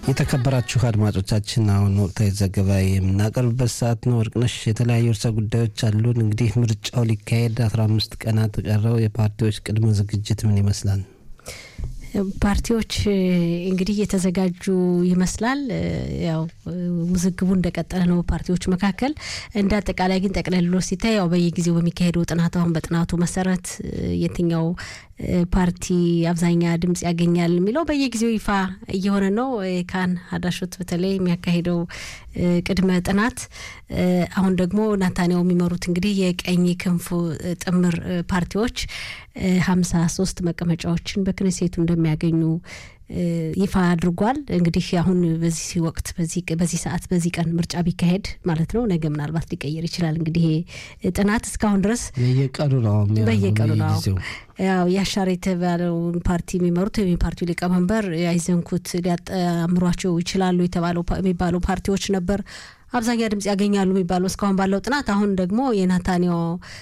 የተከበራችሁ አድማጮቻችን አሁን ወቅታዊ ዘገባ የምናቀርብበት ሰዓት ነው። ወርቅነሽ የተለያዩ ርዕሰ ጉዳዮች አሉን። እንግዲህ ምርጫው ሊካሄድ አስራ አምስት ቀናት ቀረው። የፓርቲዎች ቅድመ ዝግጅት ምን ይመስላል? ፓርቲዎች እንግዲህ እየተዘጋጁ ይመስላል። ያው ውዝግቡ እንደቀጠለ ነው ፓርቲዎች መካከል። እንደ አጠቃላይ ግን ጠቅለሎ ሲታይ ያው በየጊዜው በሚካሄደው ጥናት አሁን በጥናቱ መሰረት የትኛው ፓርቲ አብዛኛ ድምጽ ያገኛል የሚለው በየጊዜው ይፋ እየሆነ ነው። ካን ሀዳሾት በተለይ የሚያካሂደው ቅድመ ጥናት አሁን ደግሞ ናታንያው የሚመሩት እንግዲህ የቀኝ ክንፉ ጥምር ፓርቲዎች ሀምሳ ሶስት መቀመጫዎችን በክነሴቱ እንደሚያገኙ ይፋ አድርጓል። እንግዲህ አሁን በዚህ ወቅት በዚህ ሰዓት በዚህ ቀን ምርጫ ቢካሄድ ማለት ነው ነገ ምናልባት ሊቀየር ይችላል። እንግዲህ ጥናት እስካሁን ድረስ በየቀኑ ነው በየቀኑ ነው ያው ያሻር የተባለውን ፓርቲ የሚመሩት የፓርቲው ሊቀመንበር ያይዘንኩት ሊያጣምሯቸው ይችላሉ የተባለው የሚባሉ ፓርቲዎች ነበር አብዛኛ ድምጽ ያገኛሉ የሚባለው እስካሁን ባለው ጥናት። አሁን ደግሞ የናታንያው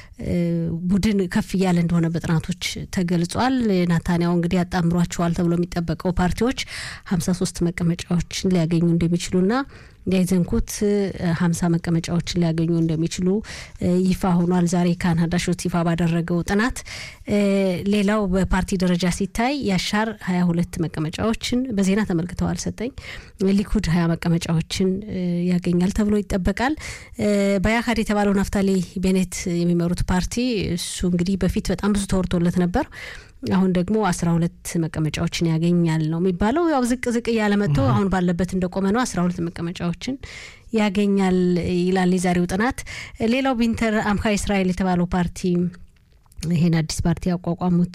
ቡድን ከፍ እያለ እንደሆነ በጥናቶች ተገልጿል። ናታንያው እንግዲህ ያጣምሯቸዋል ተብሎ የሚጠበቀው ፓርቲዎች ሀምሳ ሶስት መቀመጫዎችን ሊያገኙ እንደሚችሉና ያይዘንኩት ሀምሳ መቀመጫዎችን ሊያገኙ እንደሚችሉ ይፋ ሆኗል። ዛሬ ካናዳ ሾት ይፋ ባደረገው ጥናት ሌላው በፓርቲ ደረጃ ሲታይ ያሻር ሀያ ሁለት መቀመጫዎችን በዜና ተመልክተዋል። ሰጠኝ ሊኩድ ሀያ መቀመጫዎችን ያገኛል ተብሎ ይጠበቃል። በያካድ የተባለው ናፍታሊ ቤኔት የሚመሩት ፓርቲ እሱ እንግዲህ በፊት በጣም ብዙ ተወርቶለት ነበር። አሁን ደግሞ አስራ ሁለት መቀመጫዎችን ያገኛል ነው የሚባለው። ያው ዝቅ ዝቅ እያለ መጥቶ አሁን ባለበት እንደቆመ ነው። አስራ ሁለት መቀመጫዎችን ያገኛል ይላል የዛሬው ጥናት። ሌላው ቢንተር አምካ እስራኤል የተባለው ፓርቲ ይሄን አዲስ ፓርቲ ያቋቋሙት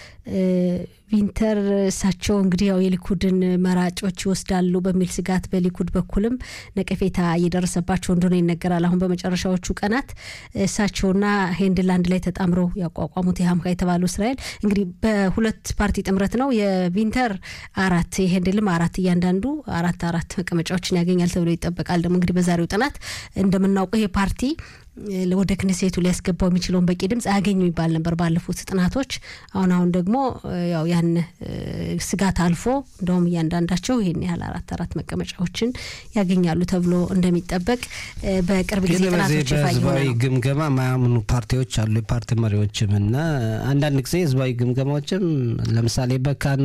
ቪንተር እሳቸው እንግዲህ ያው የሊኩድን መራጮች ይወስዳሉ በሚል ስጋት በሊኩድ በኩልም ነቀፌታ እየደረሰባቸው እንደሆነ ይነገራል። አሁን በመጨረሻዎቹ ቀናት እሳቸውና ሄንድል አንድ ላይ ተጣምረው ያቋቋሙት የሀምካ የተባሉ እስራኤል እንግዲህ በሁለት ፓርቲ ጥምረት ነው። የቪንተር አራት የሄንድልም አራት እያንዳንዱ አራት አራት መቀመጫዎችን ያገኛል ተብሎ ይጠበቃል። ደግሞ እንግዲህ በዛሬው ጥናት እንደምናውቀው ይሄ ፓርቲ ወደ ክነሴቱ ሊያስገባው የሚችለውን በቂ ድምጽ አያገኙ ይባል ነበር ባለፉት ጥናቶች። አሁን አሁን ደግሞ ያው ያን ስጋት አልፎ እንደውም እያንዳንዳቸው ይህን ያህል አራት አራት መቀመጫዎችን ያገኛሉ ተብሎ እንደሚጠበቅ በቅርብ ጊዜ ጥናቶች በህዝባዊ ግምገማ ማያምኑ ፓርቲዎች አሉ፣ የፓርቲ መሪዎችም እና አንዳንድ ጊዜ ህዝባዊ ግምገማዎችም ለምሳሌ በካን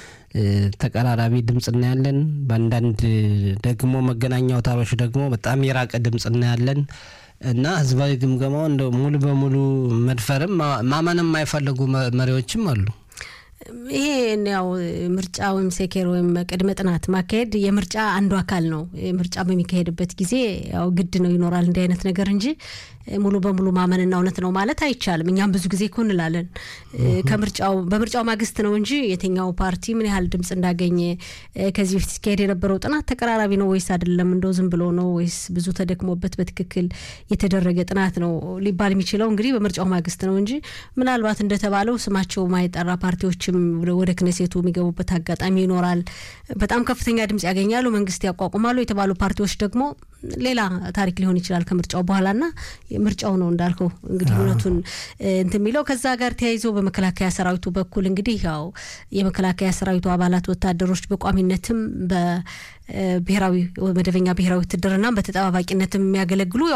ተቀራራቢ ድምፅ እናያለን። በአንዳንድ ደግሞ መገናኛ አውታሮች ደግሞ በጣም የራቀ ድምፅ እናያለን። እና ህዝባዊ ግምገማው እንደ ሙሉ በሙሉ መድፈርም ማመንም የማይፈልጉ መሪዎችም አሉ። ይሄ ያው ምርጫ ወይም ሴኬር ወይም ቅድመ ጥናት ማካሄድ የምርጫ አንዱ አካል ነው። ምርጫ በሚካሄድበት ጊዜ ያው ግድ ነው ይኖራል እንዲህ አይነት ነገር እንጂ ሙሉ በሙሉ ማመንና እውነት ነው ማለት አይቻልም። እኛም ብዙ ጊዜ እኮ እንላለን ከምርጫው በምርጫው ማግስት ነው እንጂ የትኛው ፓርቲ ምን ያህል ድምጽ እንዳገኘ ከዚህ በፊት ሲካሄድ የነበረው ጥናት ተቀራራቢ ነው ወይስ አይደለም፣ እንደው ዝም ብሎ ነው ወይስ ብዙ ተደክሞበት በትክክል የተደረገ ጥናት ነው ሊባል የሚችለው እንግዲህ በምርጫው ማግስት ነው እንጂ ምናልባት እንደተባለው ስማቸው ማይጠራ ፓርቲዎችም ወደ ክነሴቱ የሚገቡበት አጋጣሚ ይኖራል። በጣም ከፍተኛ ድምጽ ያገኛሉ፣ መንግስት ያቋቁማሉ የተባሉ ፓርቲዎች ደግሞ ሌላ ታሪክ ሊሆን ይችላል ከምርጫው በኋላና ምርጫው ነው እንዳልከው እንግዲህ እውነቱን እንትን የሚለው ከዛ ጋር ተያይዞ በመከላከያ ሰራዊቱ በኩል እንግዲህ ያው የመከላከያ ሰራዊቱ አባላት ወታደሮች በቋሚነትም በብሔራዊ መደበኛ ብሔራዊ ውትድርና በተጠባባቂነትም የሚያገለግሉ